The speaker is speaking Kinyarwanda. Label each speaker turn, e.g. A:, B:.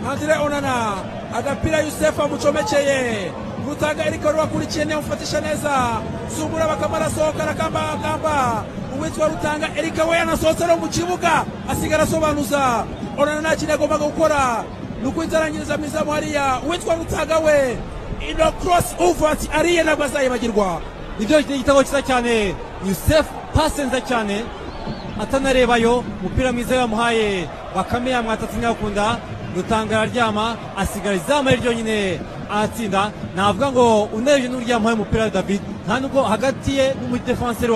A: ntagire onana agapira yusefu amucomekeye gutanga eriko wakurikiye niyo mufatisha neza sungura bakama arasohoka arakambakamba uwitwa rutanga erika we yanasohotse no mu kibuga asigara asobanuza onana nta kintu yagombaga gukora ni ukwizarangiriza mu izamu hariya uwitwa rutanga we ino cross over ati ariye ntabwo azayibagirwa
B: nibyo igitego cyiza cyane yusefu pase nziza cyane atanarebayo umupira mwiza yamuhaye bakame yamwatatse ntiyakunda rutanga araryama asigara izamu ari ryonyine aratsinda navuga ngo unereje n'uryamaho umupira wa david nta nubwo hagati ye n'umudefanseri wa